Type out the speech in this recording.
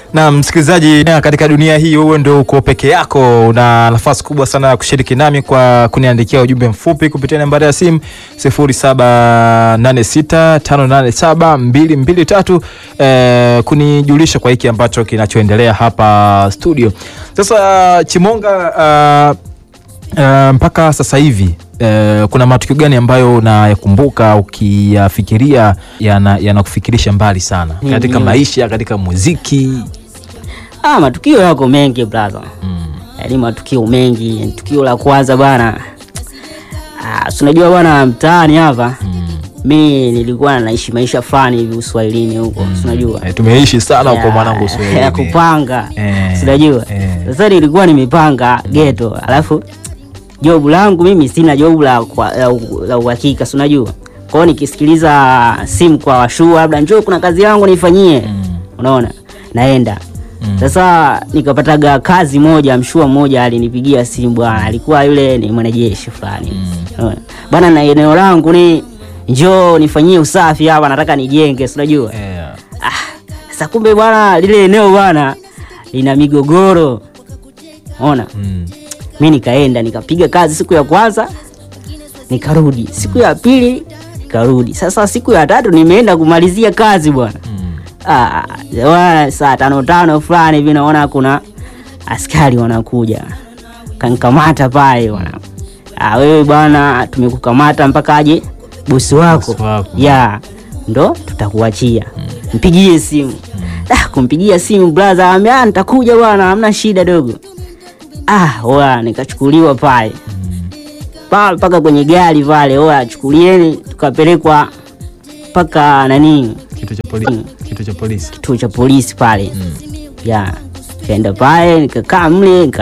Na msikilizaji, katika dunia hii wewe ndio uko peke yako, una nafasi kubwa sana ya kushiriki nami kwa kuniandikia ujumbe mfupi kupitia nambari ya simu 0786587223 eh, kunijulisha kwa hiki ambacho kinachoendelea hapa studio. Sasa Chimonga, uh, uh, mpaka sasa hivi uh, kuna matukio gani ambayo unayakumbuka ukiyafikiria yanakufikirisha yana mbali sana katika maisha, katika muziki? Ah, matukio yako mengi brother. Mm. Yaani matukio mengi. Tukio la kwanza bwana. Ah, unajua bwana mtaani hapa. Mm. Mi nilikuwa naishi maisha fulani hivi Uswahilini huko. Mm. Unajua. E, tumeishi sana huko mwanangu Uswahilini. Ya kupanga. Eh, Unajua. eh. Sasa nilikuwa nimepanga ghetto. Alafu jobu langu mimi sina jobu la kwa- la u- la uhakika, si unajua. Kwa hiyo nikisikiliza simu kwa washua labda njoo kuna kazi yangu nifanyie. Unaona? Naenda. Sasa nikapataga kazi moja, mshua mmoja alinipigia simu bwana, alikuwa yule ni mwanajeshi fulani. Unaona? Bwana, na eneo langu ni njoo nifanyie usafi hapa, nataka nijenge, si unajua. Eh, Sasa kumbe bwana, lile eneo bwana lina migogoro. Ona, mm. mi nikaenda nikapiga kazi siku ya kwanza, nikarudi siku ya pili nikarudi. Sasa siku ya tatu nimeenda kumalizia kazi bwana. Ah, bwana, saa tano tano fulani hivi naona kuna askari wanakuja kankamata pale bwana. Ah, wewe bwana, tumekukamata mpaka aje bosi wako, Bosi wako. ya ndo tutakuachia. Mpigie simu. Ah, kumpigia simu brother, amea nitakuja bwana, hamna shida dogo. Ah, oya, nikachukuliwa pale pale mpaka kwenye gari pale, oya, chukulieni, tukapelekwa mpaka nani Kituo cha polisi. Kituo cha polisi. kituo cha polisi pale ya kaenda pale nikakaa mle nika